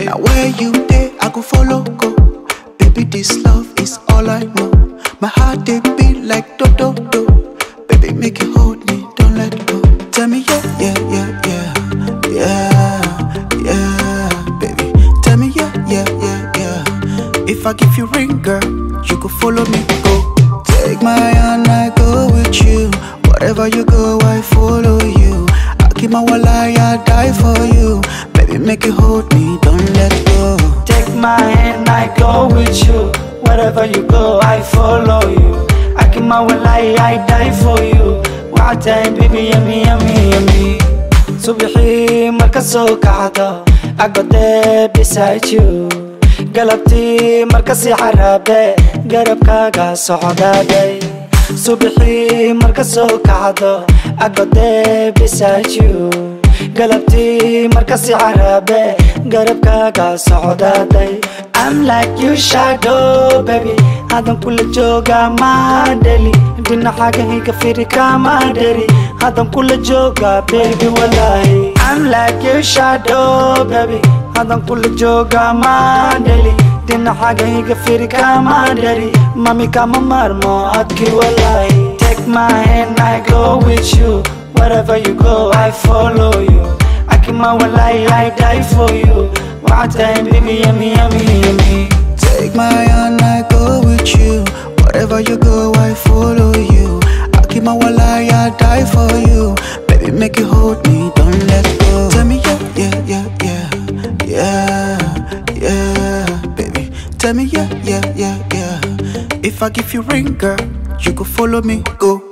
Now where you there, I go follow go. Baby, this love is all I know. My heart they beat like do do do. Baby, make you hold me, don't let go. Tell me yeah, yeah, yeah, yeah, yeah, yeah, baby. Tell me yeah, yeah, yeah, yeah. If I give you ring, girl, you could follow me, go. Take my hand, I go with you. Wherever you go, I follow you. I keep my wallet, I die for you. Baby, make you hold me, don't let go. Take my hand, I go with you. Wherever you go, I follow you. I keep my wallet, I die for you. One time, baby, yummy, yummy, yummy. Subixii marka soo kacdo, I go there beside you. galabtii marka sii xaraabe garabkaaga socdaaday subaxii marka soo kacdo agodee beside you galabtii marka sii xaraabe garabkaaga socdaaday I'm like you shadow baby hadan kula jooga madheli dhinacaga higa firi kama dheri hadan kula jooga baby walaahi I'm like you shadow baby hadan kula jooga madheli dhinacaga higa firi kama dheri mami kama marmo adki walaahi take my hand I go with you wherever you go I follow you I keep my walaahi I die for you one time baby yummy yummy yummy Take my hand, I go with you. Wherever you go, I follow you. I keep my wallet, I die for you. Baby, make you hold me, don't let go. Tell me yeah, yeah, yeah, yeah, yeah, yeah, baby. Tell me yeah, yeah, yeah, yeah. If I give you ring, girl, you could follow me, go.